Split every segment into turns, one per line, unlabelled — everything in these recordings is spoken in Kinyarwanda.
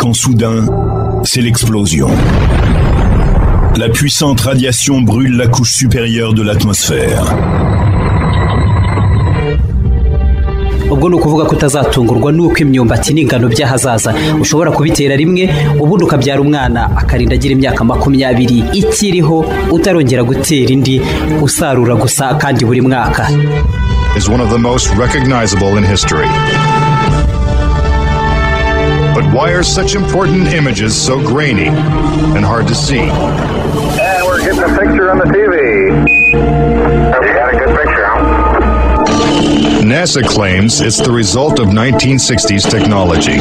instant soudain, c'est l'explosion. La puissante radiation brûle la couche supérieure de l'atmosphère.
ubwo ni ukuvuga ko utazatungurwa n'uko imyumbati n'ingano by'ahazaza ushobora kubitera rimwe ubundi ukabyara umwana akarinda agira imyaka makumyabiri ikiriho utarongera gutera indi usarura gusa kandi buri mwaka
is one of the most recognizable in history. But why are such important images so grainy and hard to see?
And we're getting a picture on the TV. You got a good picture, huh?
NASA claims it's the result of 1960s technology.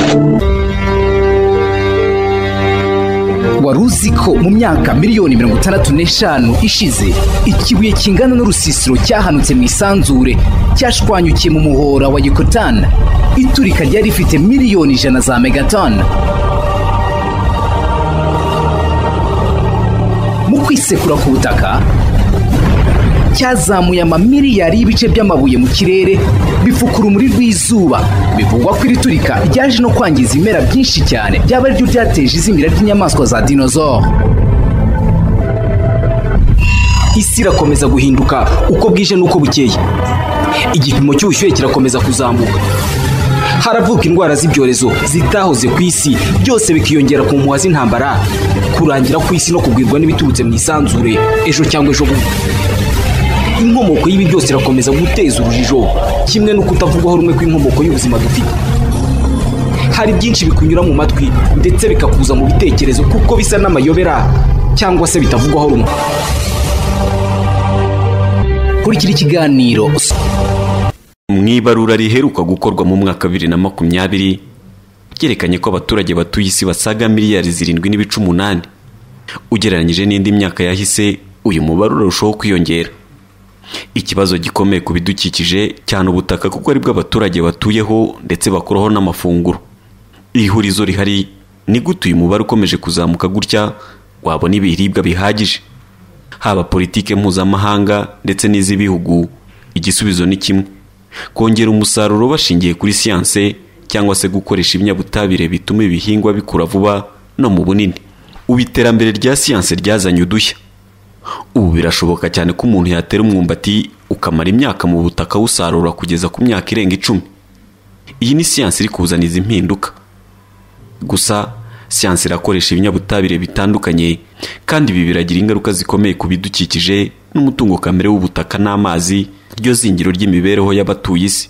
wari uzi ko mu myaka miliyoni mirongo itandatu n'eshanu ishize ikibuye kingana n'urusisiro cyahanutse mu isanzure cyashwanyukiye mu muhora wa yekotani iturika ryari rifite miliyoni ijana za megatoni mu kwisekura ku butaka cyazamuye amamiliyari y'ibice by'amabuye mu kirere bifukura urumuri rw'izuba bivugwa ko iri turika ryaje no kwangiza ibimera byinshi cyane byaba ariryo ryateje izimira ry'inyamaswa za dinozoro isi irakomeza guhinduka uko bwije n'uko bukeye igipimo cy'ubushyuhe kirakomeza kuzamuka haravuka indwara z'ibyorezo zitahoze ku isi byose bikiyongera ku mpuha z'intambara kurangira kw'isi no kugwirwa n'ibiturutse mu isanzure ejo cyangwa ejo bundi inkomoko y'ibi byose irakomeza guteza urujijo kimwe no kutavugwaho rumwe kw'inkomoko y'ubuzima dufite hari byinshi bikunyura mu matwi ndetse bikakuza mu bitekerezo kuko bisa n'amayobera cyangwa se bitavugwaho rumwe kurikira ikiganiro
mu ibarura riheruka gukorwa mu mwaka wa bibiri na makumyabiri ryerekanye ko abaturage batuye isi basaga miliyari zirindwi n'ibice umunani ugereranyije n'indi myaka yahise uyu mubare urarushaho kwiyongera ikibazo gikomeye ku bidukikije cyane ubutaka kuko ari bwo abaturage batuyeho ndetse bakuraho n'amafunguro ihurizo rihari ni gute uyu mubare ukomeje kuzamuka gutya wabona ibiribwa bihagije haba politike mpuzamahanga ndetse n'iz'ibihugu igisubizo ni kimwe kongera umusaruro bashingiye kuri siyanse cyangwa se gukoresha ibinyabutabire bituma ibihingwa bikura vuba no mu bunini ubu iterambere rya siyanse ryazanye udushya ubu birashoboka cyane ko umuntu yatera umwumbati ukamara imyaka mu butaka awusarura kugeza ku myaka irenga icumi iyi ni siyanse iri kuzana izi mpinduka gusa siyanse irakoresha ibinyabutabire bitandukanye kandi ibi biragira ingaruka zikomeye ku bidukikije n'umutungo kamere w'ubutaka n'amazi ryo zingiro ry'imibereho y'abatuye isi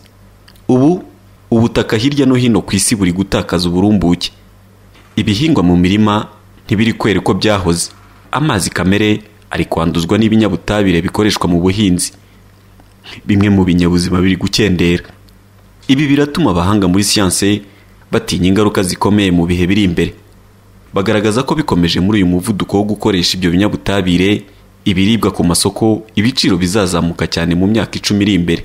ubu ubutaka hirya no hino ku isi buri gutakaza uburumbuke ibihingwa mu mirima ntibiri kwera uko byahoze amazi kamere ari kwanduzwa n'ibinyabutabire bikoreshwa mu buhinzi bimwe mu binyabuzima biri gukendera ibi biratuma abahanga muri siyanse batinya ingaruka zikomeye mu bihe biri imbere bagaragaza ko bikomeje muri uyu muvuduko wo gukoresha ibyo binyabutabire ibiribwa ku masoko ibiciro bizazamuka cyane mu myaka icumi iri imbere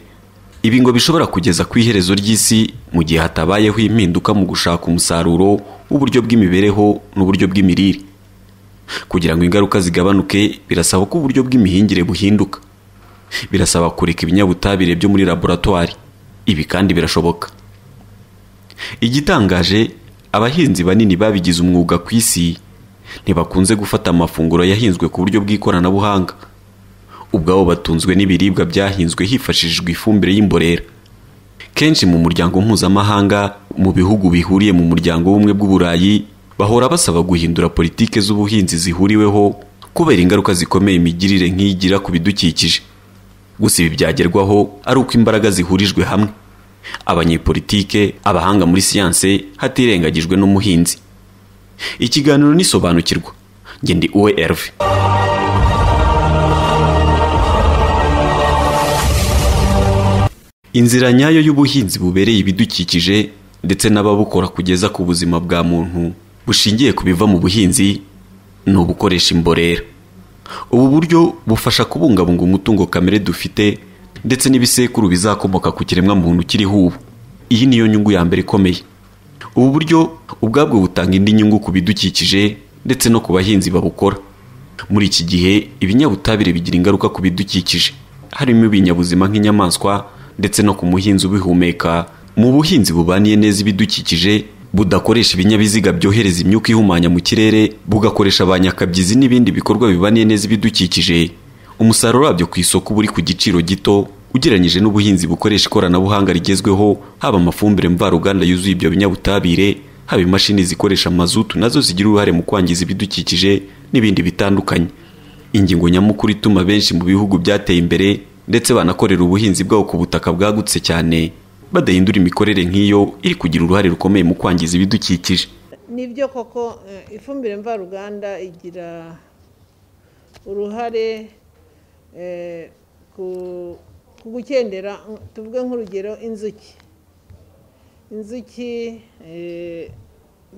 ibi ngo bishobora kugeza ku iherezo ry'isi mu gihe hatabayeho impinduka mu gushaka umusaruro w'uburyo bw'imibereho n'uburyo bw'imirire kugira ngo ingaruka zigabanuke birasaba ko uburyo bw'imihingire buhinduka birasaba kureka ibinyabutabire byo muri laboratwari ibi kandi birashoboka igitangaje abahinzi banini babigize umwuga ku isi ntibakunze gufata amafunguro yahinzwe ku buryo bw'ikoranabuhanga ubwabo batunzwe n'ibiribwa byahinzwe hifashishijwe ifumbire y'imborera kenshi mu muryango mpuzamahanga mu bihugu bihuriye mu muryango w'ubumwe bw'uburayi bahora basaba guhindura politike z'ubuhinzi zihuriweho kubera ingaruka zikomeye imigirire nk'iyigira ku bidukikije gusa ibi byagerwaho ari uko imbaraga zihurijwe hamwe abanyepolitike abahanga muri siyanse hatirengagijwe n'umuhinzi ikiganiro nisobanukirwa njye ndi uwe Herve inzira nyayo y'ubuhinzi bubereye ibidukikije ndetse n'ababukora kugeza ku buzima bwa muntu bushingiye ku biva mu buhinzi ni ubukoresha imborera ubu buryo bufasha kubungabunga umutungo kamere dufite ndetse n'ibisekuru bizakomoka ku kiremwa muntu kiriho ubu iyi niyo nyungu ya mbere ikomeye ubu buryo ubwabwo butanga indi nyungu ku bidukikije ndetse no ku bahinzi babukora muri iki gihe ibinyabutabire bigira ingaruka ku bidukikije harimo ibinyabuzima nk'inyamaswa ndetse no ku muhinzi ubihumeka mu buhinzi bubaniye neza ibidukikije budakoresha ibinyabiziga byohereza imyuka ihumanya mu kirere bugakoresha ba nyakabyizi n'ibindi bikorwa bibaniye neza ibidukikije umusaruro wabyo ku isoko uba uri ku giciro gito ugereranyije n'ubuhinzi bukoresha ikoranabuhanga rigezweho haba amafumbire mvaruganda yuzuye ibyo binyabutabire haba imashini zikoresha mazutu nazo zigira uruhare mu kwangiza ibidukikije n'ibindi bitandukanye ingingo nyamukuru ituma benshi mu bihugu byateye imbere ndetse banakorera ubuhinzi bwabo ku butaka bwagutse cyane badahindura imikorere nk'iyo iri kugira uruhare rukomeye mu kwangiza ibidukikije
nibyo koko eh, ifumbire mvaruganda igira uruhare eh, ku ku gukendera tuvuge nk'urugero inzuki inzuki eh,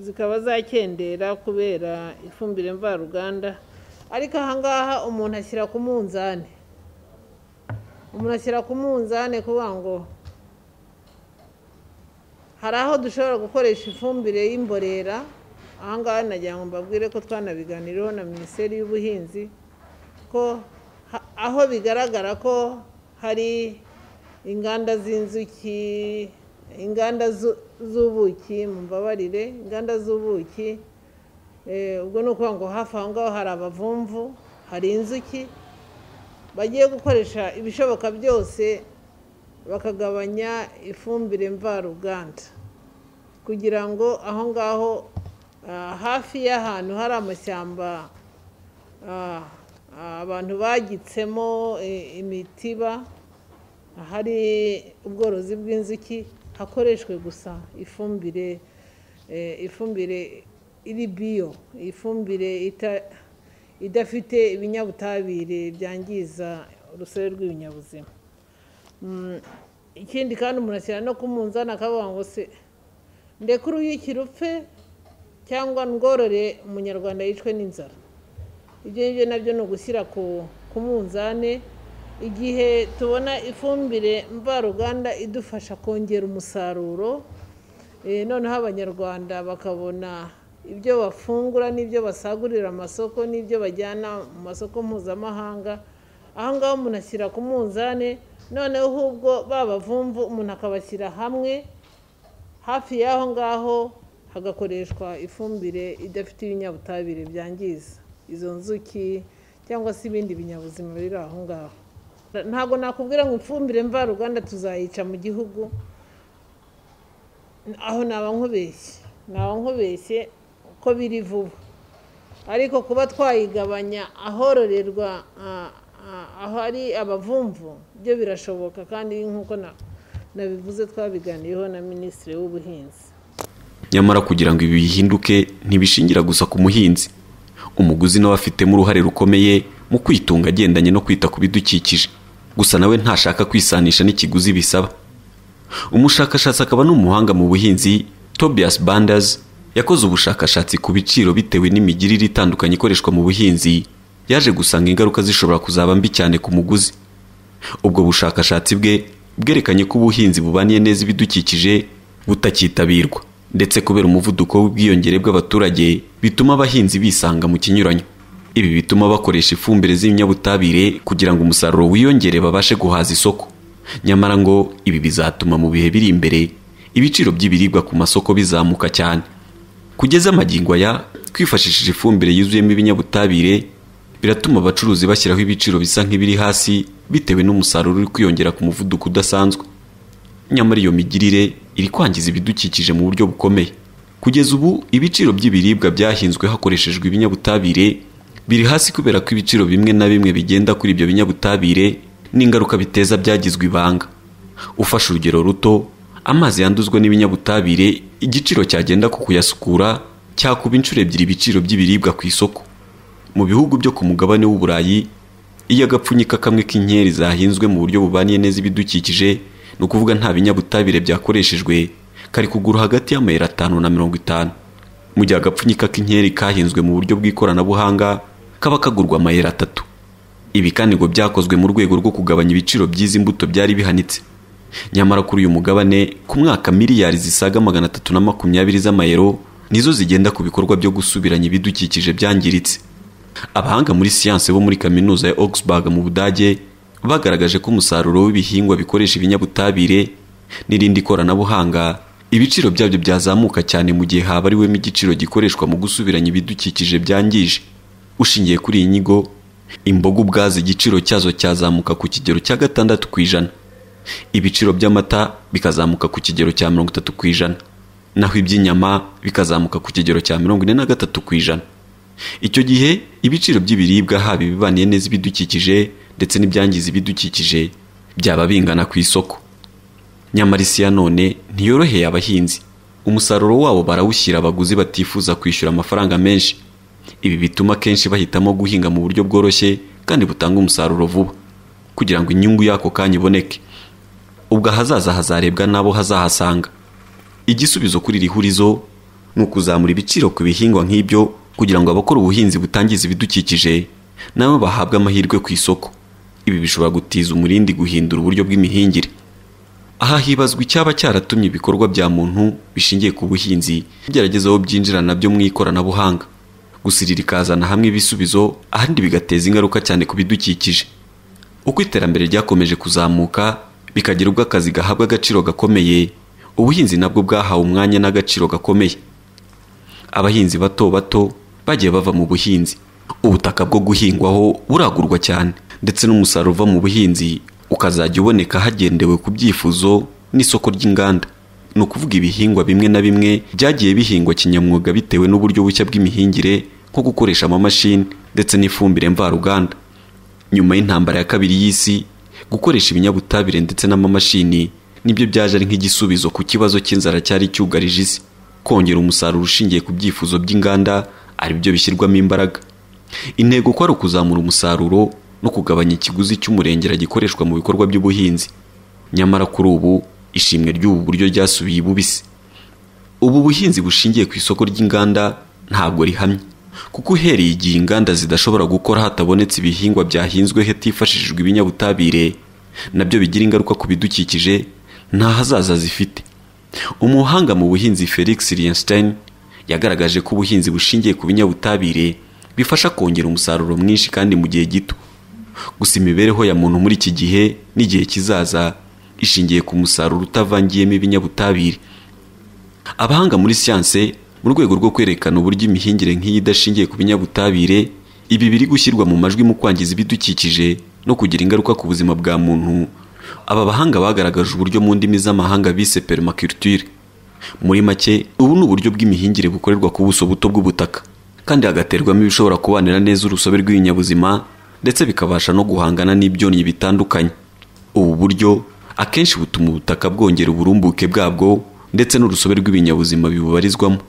zikaba zakendera kubera ifumbire mvaruganda ariko ahangaha umuntu ashyira ku munzani umuntu ashyira ku munzani kuvuga ngo hari aho dushobora gukoresha ifumbire y'imborera ahangaha nagira ngo mbabwire ko twanabiganiriyeho na minisiteri y'ubuhinzi ko ha- aho bigaragara ko hari inganda z'inzuki inganda zu- z'ubuki mumbabarire inganda z'ubuki Eh, ubwo ni ukuvuga ngo hafi aho ngaho hari abavumvu hari inzuki bagiye gukoresha ibishoboka byose bakagabanya ifumbire mvaruganda kugira ngo aho ngaho ah, hafi y'ahantu hari amashyamba ah, abantu bagitsemo eh, imitiba hari ubworozi bw'inzuki hakoreshwe gusa ifumbire eh, ifumbire iri biyo ifumbire ita- idafite ibinyabutabire byangiza urusobe rw'ibinyabuzima Mm, ikindi kandi umuntu ashyira no ku munzani akavuga ngo se ndekure uyukire upfe cyangwa ndworore umunyarwanda yicwe n'inzara ibyo ngibyo nabyo ni ugushyira ku ku munzani igihe tubona ifumbire mvaruganda idufasha kongera umusaruro eh, noneho abanyarwanda bakabona ibyo bafungura n'ibyo basagurira amasoko n'ibyo bajyana mu masoko mpuzamahanga aho ngaho umuntu ashyira ku munzani noneho ahubwo babavumvu umuntu akabashyira hamwe hafi y'aho ngaho hagakoreshwa ifumbire idafite ibinyabutabire byangiza izo nzuki cyangwa se ibindi binyabuzima biri aho ngaho ntabwo nakubwira ngo ifumbire mvaruganda tuzayica mu gihugu aho naba nkubeshye naba nkubeshye ko biri vuba ariko kuba twayigabanya ahororerwa ah, ah, ahari abavumvu byo birashoboka kandi nk'uko na- nabivuze twabiganiyeho na minisitiri w'ubuhinzi
nyamara kugira ngo ibi bihinduke ntibishingira gusa ku muhinzi umuguzi nawe afitemo uruhare rukomeye mu kwitunga agendanye no kwita ku bidukikije gusa nawe ntashaka kwisanisha n'ikiguzi bisaba umushakashatsi akaba n'umuhanga mu buhinzi tobias banders yakoze ubushakashatsi ku biciro bitewe n'imigirire itandukanye ikoreshwa mu buhinzi yaje gusanga ingaruka zishobora kuzaba mbi cyane ku muguzi ubwo bushakashatsi bwe bwerekanye ko ubuhinzi bubaniye neza ibidukikije butakitabirwa ndetse kubera umuvuduko w'ubwiyongere bw'abaturage bituma abahinzi bisanga mu kinyuranyo ibi bituma bakoresha ifumbire z'ibinyabutabire kugira ngo umusaruro wiyongere babashe guhaza isoko nyamara ngo ibi bizatuma mu bihe biri imbere ibiciro by'ibiribwa ku masoko bizamuka cyane kugeza amagingo aya twifashishije ifumbire yuzuyemo ibinyabutabire biratuma abacuruzi bashyiraho ibiciro bisa nk'ibiri hasi bitewe n'umusaruro uri kwiyongera ku muvuduko udasanzwe nyamara iyo migirire iri kwangiza ibidukikije mu buryo bukomeye kugeza ubu ibiciro by'ibiribwa byahinzwe hakoreshejwe ibinyabutabire biri hasi kubera ko ibiciro bimwe na bimwe bigenda kuri ibyo binyabutabire n'ingaruka biteza byagizwe ibanga ufashe urugero ruto amazi yanduzwa n'ibinyabutabire igiciro cyagenda ku kuyasukura cyakuba inshuro ebyiri ibiciro by'ibiribwa ku isoko mu bihugu byo ku mugabane w'u Burayi iyo agapfunyika kamwe k'inkeri zahinzwe mu buryo bubaniye neza ibidukikije ni ukuvuga nta binyabutabire byakoreshejwe kari kugura hagati y'amayero atanu na mirongo itanu mu gihe agapfunyika k'inkeri kahinzwe mu buryo bw'ikoranabuhanga kaba kagurwa amayero atatu ibi kandi ngo byakozwe mu rwego rwo kugabanya ibiciro by'izi mbuto byari bihanitse nyamara kuri uyu mugabane ku mwaka miliyari zisaga magana atatu na makumyabiri z'amayero nizo zigenda ku bikorwa byo gusubiranya ibidukikije byangiritse abahanga muri siyanse bo muri kaminuza ya Augsburg mu Budage bagaragaje ko umusaruro w'ibihingwa bikoresha ibinyabutabire n'irindi koranabuhanga ibiciro byabyo byazamuka cyane mu gihe habariwemo igiciro gikoreshwa mu gusubiranya ibidukikije byangije ushingiye kuri iyi nyigo imboga ubwazo igiciro cyazo cyazamuka ku kigero cya gatandatu ku ijana ibiciro by'amata bikazamuka ku kigero cya mirongo itatu ku ijana naho iby'inyama bikazamuka ku kigero cya mirongo ine na gatatu ku ijana icyo gihe ibiciro by'ibiribwa haba ibibaniye neza ibidukikije ndetse n'ibyangiza ibidukikije byaba bingana ku isoko nyamara isi ya none ntiyoroheye abahinzi umusaruro wabo barawushyira abaguzi batifuza kwishyura amafaranga menshi ibi bituma akenshi bahitamo guhinga mu buryo bworoshye kandi butanga umusaruro vuba kugira ngo inyungu y'ako kanya iboneke ubwo ahazaza hazarebwa n'abo hazahasanga igisubizo kuri iri hurizo ni ukuzamura ibiciro ku bihingwa nk'ibyo kugira ngo abakora ubuhinzi butangiza ibidukikije nabo bahabwe amahirwe ku isoko ibi bishobora gutiza umurindi guhindura uburyo bw'imihingire aha hibazwa icyaba cyaratumye ibikorwa bya muntu bishingiye ku buhinzi bigerageza aho byinjira nabyo mu ikoranabuhanga gusirira ikazana hamwe ibisubizo ahandi bigateza ingaruka cyane ku bidukikije uko iterambere ryakomeje kuzamuka bikagira ubwo akazi gahabwa agaciro gakomeye ubuhinzi nabwo bwahawe umwanya n'agaciro gakomeye abahinzi bato bato bagiye bava mu buhinzi ubutaka bwo guhingwaho buragurwa cyane ndetse n'umusaruro uva mu buhinzi ukazajya uboneka hagendewe ku byifuzo n'isoko ry'inganda ni ukuvuga ibihingwa bimwe na bimwe byagiye bihingwa kinyamwuga bitewe n'uburyo bushya bw'imihingire nko gukoresha amamashini ndetse n'ifumbire mvaruganda nyuma y'intambara ya kabiri y'isi gukoresha ibinyabutabire ndetse n'amamashini nibyo byaje ari nk'igisubizo ku kibazo cy'inzara cyari cyugarije isi kongera umusaruro ushingiye ku byifuzo by'inganda ari byo bishyirwamo imbaraga intego ko ari ukuzamura umusaruro no kugabanya ikiguzi cy'umurengera gikoreshwa mu bikorwa by'ubuhinzi nyamara kuri ubu ishimwe ry'ubu buryo ryasubiye ibubisi ubu buhinzi bushingiye ku isoko ry'inganda ntabwo rihamye kuko uhereye igihe inganda zidashobora gukora hatabonetse ibihingwa byahinzwe hatifashishijwe ibinyabutabire nabyo bigira ingaruka ku bidukikije nta hazaza zifite umuhanga mu buhinzi felix rienstein yagaragaje ko ubuhinzi bushingiye ku binyabutabire bifasha kongera umusaruro mwinshi kandi mu gihe gito gusa imibereho ya muntu muri iki gihe n'igihe kizaza ishingiye ku musaruro utavangiyemo ibinyabutabire abahanga muri siyanse mu rwego rwo kwerekana uburyo imihingire nk'iyi idashingiye ku binyabutabire ibi biri gushyirwa mu majwi mu kwangiza ibidukikije no kugira ingaruka ku buzima bwa muntu aba bahanga bagaragaje uburyo mu ndimi z'amahanga bise permaculture muri make ubu ni uburyo bw'imihingire bukorerwa ku buso buto bw'ubutaka kandi hagaterwamo ibishobora kubanira neza urusobe rw'ibinyabuzima ndetse bikabasha no guhangana n'ibyonnyi bitandukanye ubu buryo akenshi butuma ubutaka bwongera uburumbuke bwabwo ndetse n'urusobe rw'ibinyabuzima bibubarizwamo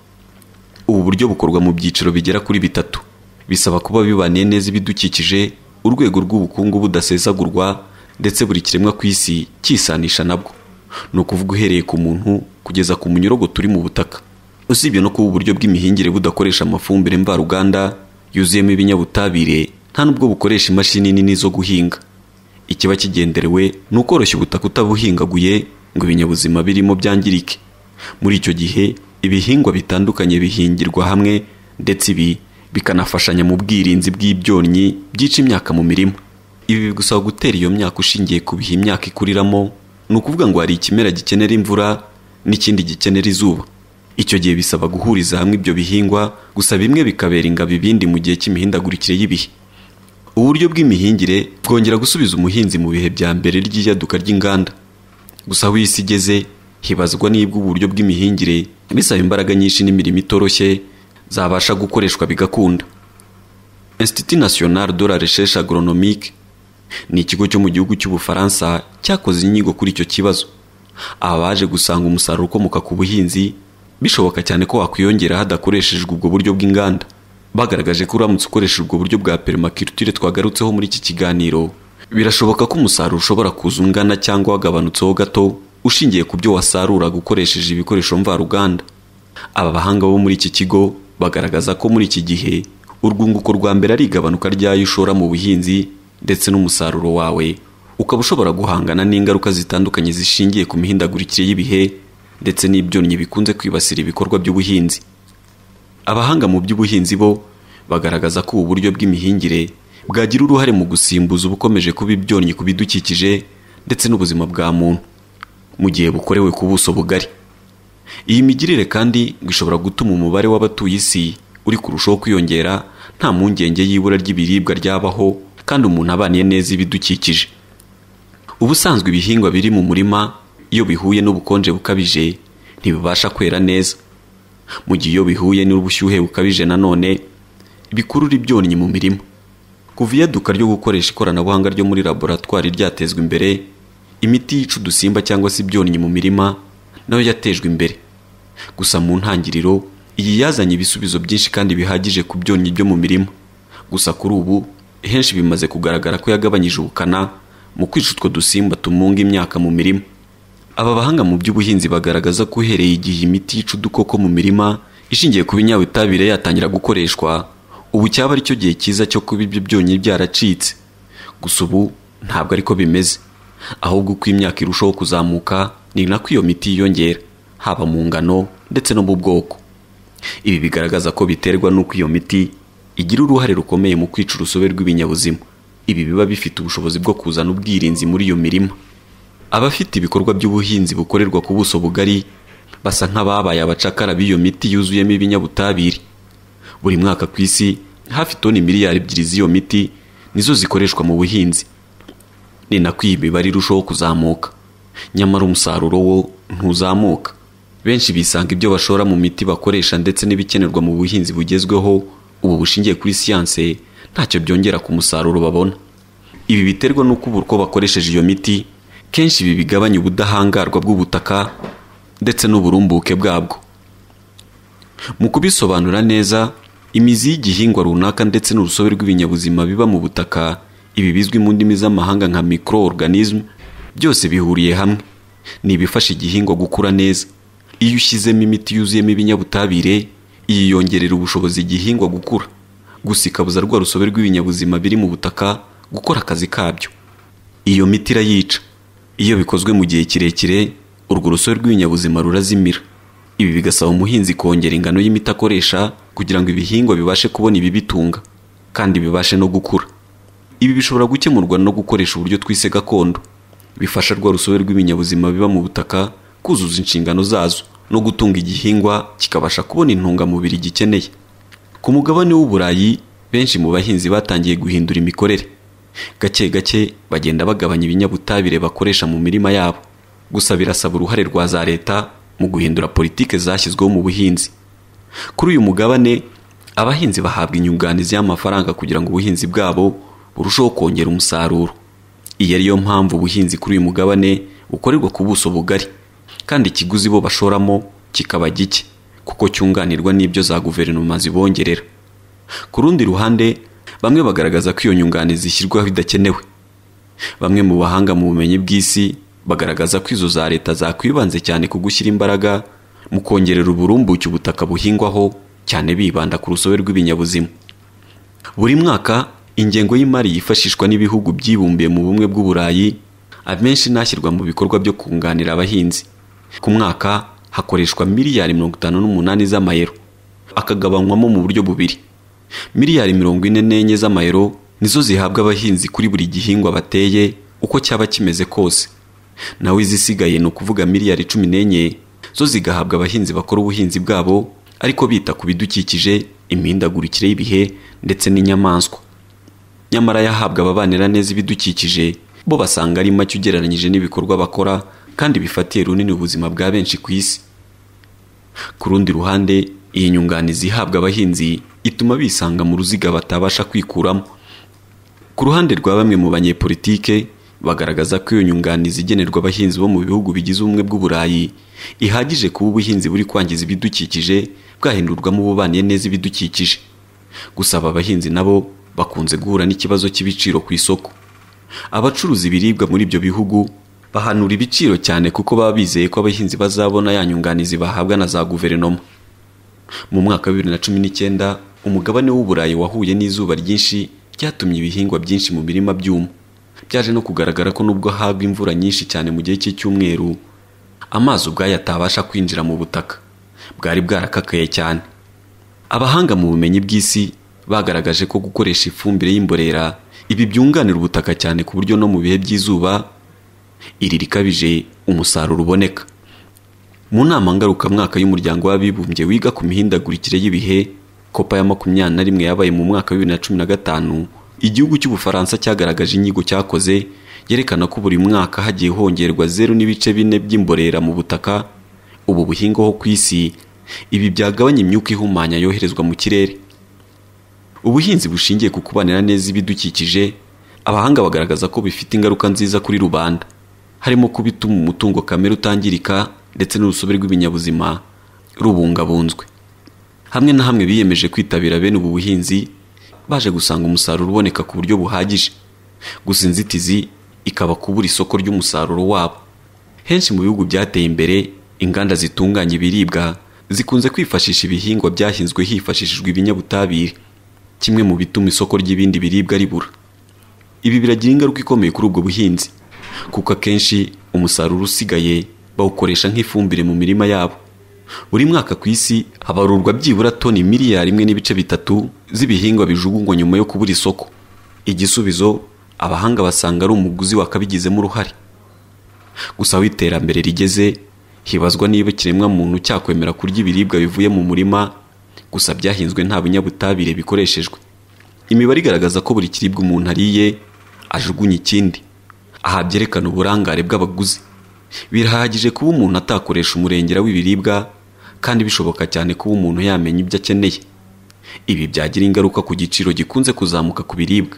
ubu buryo bukorwa mu byiciro bigera kuri bitatu bisaba kuba bibaniye neza ibidukikije urwego rw'ubukungu budasesagurwa ndetse buri kiremwa ku isi cyisanisha nabwo ni ukuvuga uhereye ku muntu kugeza ku munyorogo turi mu butaka usibye no kuba uburyo bw'imihingire budakoresha amafumbire mvaruganda yuzuyemo ibinyabutabire nta nubwo bukoresha imashini nini zo guhinga ikiba kigenderewe ni ukoroshya ubutaka utabuhingaguye ngo ibinyabuzima birimo byangirike muri icyo gihe ibihingwa bitandukanye bihingirwa hamwe ndetse ibi bikanafashanya mu bwirinzi bw'ibyonnyi byica imyaka mu mirima ibi bigusaba gutera iyo myaka ushingiye ku bihe imyaka ikuriramo ni ukuvuga ngo hari ikimera gikenera imvura n'ikindi gikenera izuba icyo gihe bisaba guhuriza hamwe ibyo bihingwa gusa bimwe bikabera ingabo ibindi mu gihe cy'imihindagurikire y'ibihe uburyo bw'imihingire bwongera gusubiza umuhinzi mu bihe bya mbere ry'iyaduka ry'inganda gusa aho isi igeze hibazwa niba uburyo bw'imihingire bisaba imbaraga nyinshi n'imirimo itoroshye zabasha gukoreshwa bigakunda Institut National de la Recherche Agronomique ni ikigo cyo mu gihugu cy'Ubufaransa cyakoze inyigo kuri icyo kibazo abaje gusanga umusaruro ukomoka ku buhinzi bishoboka cyane ko wakwiyongera hadakoreshejwe ubwo buryo bw'inganda bagaragaje ko uramutse ukoresha ubwo buryo bwa permaculture twagarutseho muri iki kiganiro birashoboka ko umusaruro ushobora kuza ungana cyangwa wagabanutseho gato ushingiye ku byo wasarura gukoresheje ibikoresho mvaruganda aba bahanga bo muri iki kigo bagaragaza ko muri iki gihe urwunguko rwa mbere ari igabanuka ry'ayo ushora mu buhinzi ndetse n'umusaruro wawe ukaba ushobora guhangana n'ingaruka zitandukanye zishingiye ku mihindagurikire y'ibihe ndetse n'ibyonnyi bikunze kwibasira ibikorwa by'ubuhinzi abahanga mu by'ubuhinzi bo bagaragaza ko ubu buryo bw'imihingire bwagira uruhare mu gusimbuza ubukomeje kuba ibyonnyi ku bidukikije ndetse n'ubuzima bwa muntu mu gihe bukorewe ku buso bugari iyi migirire kandi ngo ishobora gutuma umubare w'abatuye isi uri kurushaho kwiyongera nta mpungenge y'ibura ry'ibiribwa ryabaho kandi umuntu abaniye neza ibidukikije ubusanzwe ibihingwa biri mu murima iyo bihuye n'ubukonje bukabije ntibibasha kwera neza mu gihe iyo bihuye n'ubushyuhe bukabije nanone bikurura ibyonnyi mu mirima kuva iyaduka ryo gukoresha ikoranabuhanga ryo muri laboratwari ryatezwa imbere imiti yica udusimba cyangwa se ibyonnyi mu mirima nayo yatejwe imbere gusa mu ntangiriro iyi yazanye ibisubizo byinshi kandi bihagije ku byonnyi byo mu mirima gusa kuri ubu henshi bimaze kugaragara ko yagabanyije ubukana mu kwica utwo dusimba tumunga imyaka mu mirima aba bahanga mu by'ubuhinzi bagaragaza ko uhereye igihe imiti yica udukoko mu mirima ishingiye ku binyabutabire yatangira gukoreshwa ubu cyaba ari cyo gihe cyiza cyo kuba ibyo byonyi byaracitse gusa ubu ntabwo ariko bimeze ahubwo uko imyaka irushaho kuzamuka ni nako iyo miti yiyongera haba mu ngano ndetse no mu bwoko ibi bigaragaza ko biterwa n'uko iyo miti igira uruhare rukomeye mu kwica urusobe rw'ibinyabuzima ibi biba bifite ubushobozi bwo kuzana ubwirinzi muri iyo mirima abafite ibikorwa by'ubuhinzi bukorerwa ku buso bugari basa nk'ababaye abacakara b'iyo miti yuzuyemo ibinyabutabire buri mwaka ku isi hafi toni miliyari ebyiri z'iyo miti nizo zikoreshwa mu buhinzi ni nako iyi mibare irushaho kuzamuka nyamara umusaruro wo ntuzamuka benshi bisanga ibyo bashora mu miti bakoresha ndetse n'ibikenerwa mu buhinzi bugezweho ubu bushingiye kuri siyanse ntacyo byongera ku musaruro babona ibi biterwa n'uko uburyo bakoresheje iyo miti kenshi ibi bigabanya ubudahangarwa bw'ubutaka ndetse n'uburumbuke bwabwo mu kubisobanura neza imizi y'igihingwa runaka ndetse n'urusobe rw'ibinyabuzima biba mu butaka ibi bizwi mu ndimi z'amahanga nka microorganism byose bihuriye hamwe ni ibifasha igihingwa gukura neza iyo ushyizemo imiti yuzuyemo ibinyabutabire yiyongerera ubushobozi igihingwa gukura gusa ikabuza rwa rusobe rw'ibinyabuzima biri mu butaka gukora akazi kabyo iyo miti irayica iyo bikozwe mu gihe kirekire urwo rusobe rw'ibinyabuzima rurazimira ibi bigasaba umuhinzi kongera ingano y'imiti akoresha kugira ngo ibihingwa bibashe kubona ibibitunga kandi bibashe no gukura ibi bishobora gukemurwa no gukoresha uburyo twise gakondo bifasha rwa rusobe rw'ibinyabuzima biba mu butaka kuzuza inshingano zazo no gutunga igihingwa kikabasha kubona intungamubiri gikeneye ku mugabane w'uburayi benshi mu bahinzi batangiye guhindura imikorere gake gake bagenda bagabanya ibinyabutabire bakoresha mu mirima yabo gusa birasaba uruhare rwa za leta mu guhindura politike zashyizweho mu buhinzi kuri uyu mugabane abahinzi bahabwa inyunganizi y'amafaranga kugira ngo ubuhinzi bwabo burusheho kongera umusaruro iyi ariyo mpamvu ubuhinzi kuri uyu mugabane bukorerwa ku buso bugari kandi ikiguzi bo bashoramo kikaba gike kuko cyunganirwa n'ibyo za guverinoma zibongerera ku rundi ruhande bamwe bagaragaza ko iyo nyunganizi ishyirwaho idakenewe bamwe mu bahanga mu bumenyi bw'isi bagaragaza ko izo za leta zakwibanze cyane ku gushyira imbaraga mu kongerera uburumbuke ubutaka buhingwaho cyane bibanda ku rusobe rw'ibinyabuzima buri mwaka ingengo y'imari yifashishwa n'ibihugu byibumbiye mu bumwe bw'uburayi amenshi ntashyirwa mu bikorwa byo kunganira abahinzi ku mwaka hakoreshwa miliyari mirongo itanu n'umunani z'amayero akagabanywamo mu buryo bubiri miliyari mirongo ine n'enye z'amayero nizo zihabwa abahinzi kuri buri gihingwa bateye uko cyaba kimeze kose naho izisigaye ni ukuvuga miliyari cumi n'enye zo zigahabwa abahinzi bakora ubuhinzi bwabo ariko bita ku bidukikije imihindagurikire y'ibihe ndetse n'inyamaswa nyamara yahabwa ababanira neza ibidukikije bo basanga ari make ugereranyije n'ibikorwa bakora kandi bifatiye runini ubuzima bwa benshi ku isi ku rundi ruhande iyi nyunganizi ihabwa abahinzi ituma bisanga mu ruziga batabasha kwikuramo ku ruhande rwa bamwe mu banyepolitike bagaragaza ko iyo nyunganizi igenerwa abahinzi bo mu bihugu bigize ubumwe bw'uburayi ihagije kuba ubuhinzi buri kwangiza ibidukikije bwahindurwamo ububaniye neza ibidukikije gusa aba bahinzi nabo bakunze guhura n'ikibazo cy'ibiciro ku isoko abacuruza ibiribwa muri ibyo bihugu bahanura ibiciro cyane kuko baba bizeye ko abahinzi bazabona ya nyunganizi bahabwa na za guverinoma mu mwaka wa bibiri na cumi n'icyenda umugabane w'uburayi wahuye n'izuba ryinshi ryatumye ibihingwa byinshi mu mirima byuma byaje no kugaragara ko nubwo hagwa imvura nyinshi cyane mu gihe cy'icyumweru amazi ubwayo atabasha kwinjira mu butaka bwari bwarakakaye cyane abahanga mu bumenyi bw'isi bagaragaje ko gukoresha ifumbire y'imborera ibi byunganira ubutaka cyane ku buryo no mu bihe by'izuba iri rikabije umusaruro uboneka mu nama ngarukamwaka y'umuryango w'abibumbye wiga ku mihindagurikire y'ibihe kopa ya makumyabiri na rimwe yabaye mu mwaka wa bibiri na cumi na gatanu igihugu cy'ubufaransa cyagaragaje inyigo cyakoze yerekana ko buri mwaka hagiye hongerwa zeru n'ibice bine by'imborera mu butaka ubu buhinga ho ku isi ibi byagabanya imyuka ihumanya yoherezwa mu kirere ubuhinzi bushingiye ku kubanira neza ibidukikije abahanga bagaragaza ko bifite ingaruka nziza kuri rubanda harimo kuba ituma umutungo kamere utangirika ndetse n'urusobe rw'ibinyabuzima rubungabunzwe hamwe na hamwe biyemeje kwitabira bene ubu buhinzi baje gusanga umusaruro uboneka ku buryo buhagije gusa inzitizi ikaba kubura isoko ry'umusaruro wabo henshi mu bihugu byateye imbere inganda zitunganya ibiribwa zikunze kwifashisha ibihingwa byahinzwe hifashishijwe ibinyabutabire kimwe mu bituma isoko ry'ibindi biribwa ribura ibi biragira ingaruka ikomeye kuri ubwo buhinzi kuko akenshi umusaruro usigaye bawukoresha nk'ifumbire mu mirima yabo buri mwaka ku isi habarurwa byibura toni miliyari imwe n'ibice bitatu z'ibihingwa bijugunywa nyuma yo kubura isoko igisubizo abahanga basanga ari umuguzi wakabigizemo uruhare gusa aho iterambere rigeze hibazwa niba ikiremwamuntu cyakwemera kurya ibiribwa bivuye mu murima gusa byahinzwe nta binyabutabire bikoreshejwe imibare igaragaza ko buri kiribwa umuntu ariye ajugunya ikindi aha byerekana uburangare bw'abaguzi birahagije kuba umuntu atakoresha umurengera w'ibiribwa kandi bishoboka cyane kuba umuntu yamenya ibyo akeneye ibi byagira ingaruka ku giciro gikunze kuzamuka ku biribwa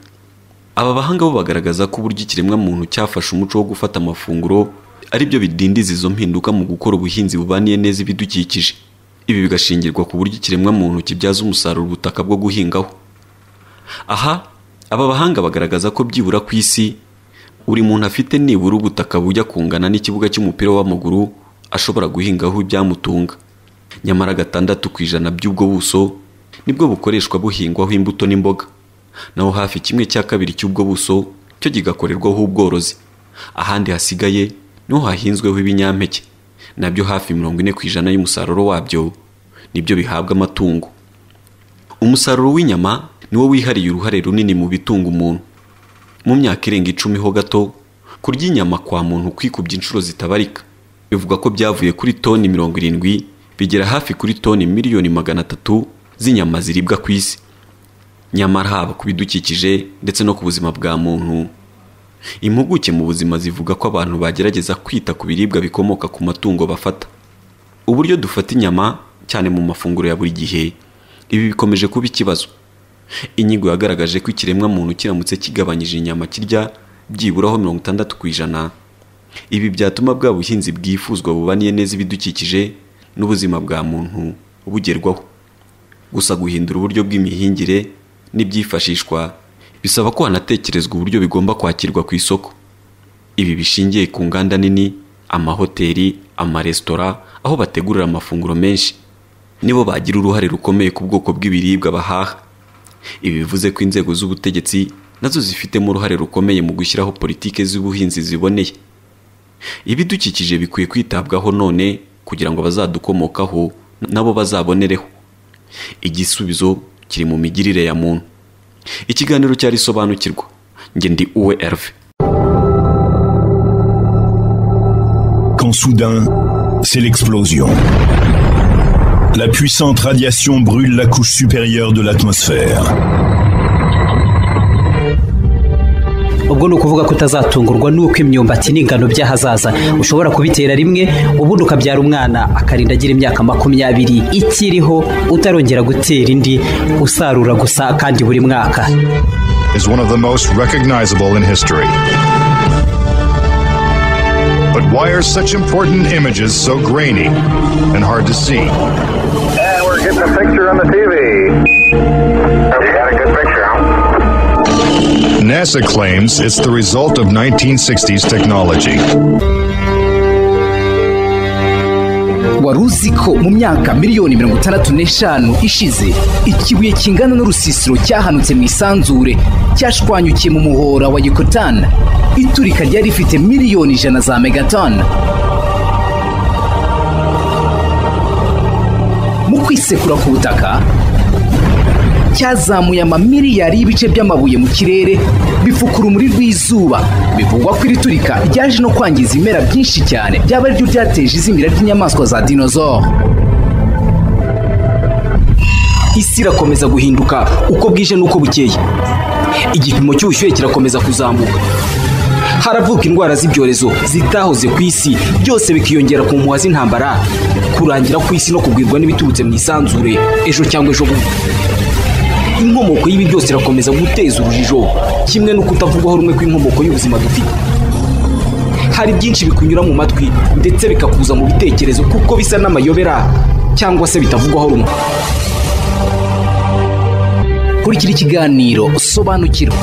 aba bahanga bo bagaragaza ko uburyo ikiremwamuntu cyafashe umuco wo gufata amafunguro ari byo bidindiza izo mpinduka mu gukora ubuhinzi bubaniye neza ibidukikije ibi bigashingirwa ku buryo ikiremwamuntu kibyaza umusaruro ubutaka bwo guhingaho aha aba bahanga bagaragaza ko byibura ku isi buri muntu afite nibura ubutaka bujya kungana n'ikibuga cy'umupira w'amaguru ashobora guhingaho ibyamutunga nyamara gatandatu ku ijana by'ubwo buso nibwo bukoreshwa buhingwaho imbuto n'imboga naho hafi kimwe cya kabiri cy'ubwo buso cyo kigakorerwaho ubworozi ahandi hasigaye niho hahinzweho ibinyampeke nabyo hafi mirongo ine ku ijana y'umusaruro wabyo nibyo bihabwa amatungo umusaruro w'inyama niwo wihariye uruhare runini mu bitunga umuntu mu myaka irenga icumi ho gato kurya inyama kwa muntu kwikubye inshuro zitabarika bivuga ko byavuye kuri toni mirongo irindwi bigera hafi kuri toni miliyoni magana atatu z'inyama ziribwa ku isi nyamara haba ku bidukikije ndetse no ku buzima bwa muntu impuguke mu buzima zivuga ko abantu bagerageza kwita ku biribwa bikomoka ku matungo bafata uburyo dufata inyama cyane mu mafunguro ya buri gihe ibi bikomeje kuba ikibazo inyigo yagaragaje ko ikiremwamuntu kiramutse kigabanyije inyama kirya byiburaho mirongo itandatu ku ijana ibi byatuma bwa buhinzi bwifuzwa bubaniye neza ibidukikije n'ubuzima bwa muntu bugerwaho gusa guhindura uburyo bw'imihingire n'ibyifashishwa bisaba ko hanatekerezwa uburyo bigomba kwakirwa ku isoko ibi bishingiye ku nganda nini amahoteli amaresitora aho bategurira amafunguro menshi nibo bagira uruhare rukomeye ku bwoko bw'ibiribwa bahaha ibi bivuze ko inzego z'ubutegetsi nazo zifitemo uruhare rukomeye mu gushyiraho politiki z'ubuhinzi ziboneye ibidukikije bikwiye kwitabwaho none kugira ngo abazadukomokaho nabo bazabonereho igisubizo kiri mu migirire ya muntu ikiganiro cyari isobanukirwa njye ndi uwe erve
Quand soudain, c'est l'explosion. La puissante radiation brûle la couche supérieure de l'atmosphère.
ubwo ni ukuvuga ko utazatungurwa n'uko imyumbati n'ingano by'ahazaza ushobora kubitera rimwe ubundi ukabyara umwana akarinda agira imyaka makumyabiri ikiriho utarongera gutera indi usarura gusa kandi buri mwaka
is one of the most recognizable in history. But why are such important images so grainy and hard to see?
And we're getting a picture on the TV. You got a good picture, huh?
NASA claims it's the result of 1960s technology.
wari uzi ko mu myaka miliyoni mirongo itandatu n'eshanu ishize ikibuye kingana n'urusisiro cyahanutse mu isanzure cyashwanyukiye mu muhora wa yekotani iturika ryari rifite miliyoni ijana za megatoni mu kwisekura ku butaka cyazamuye amamiliyari y'ibice by'amabuye mu kirere bifukura urumuri rw'izuba bivugwa ko iri turika ryaje no kwangiza ibimera byinshi cyane byaba ariryo ryateje izimira ry'inyamaswa za dinozoro isi irakomeza guhinduka uko bwije n'uko bukeye igipimo cy'ubushyuhe kirakomeza kuzamuka haravuka indwara z'ibyorezo zitahoze ku isi byose bikiyongera ku mpuha z'intambara kurangira ku isi no kugwirwa n'ibiturutse mu isanzure ejo cyangwa ejo bundi inkomoko y'ibi byose irakomeza guteza urujijo kimwe no kutavugwaho rumwe kw'inkomoko y'ubuzima dufite hari byinshi bikunyura mu matwi ndetse bikakuza mu bitekerezo kuko bisa n'amayobera cyangwa se bitavugwaho rumwe kurikira ikiganiro sobanukirwa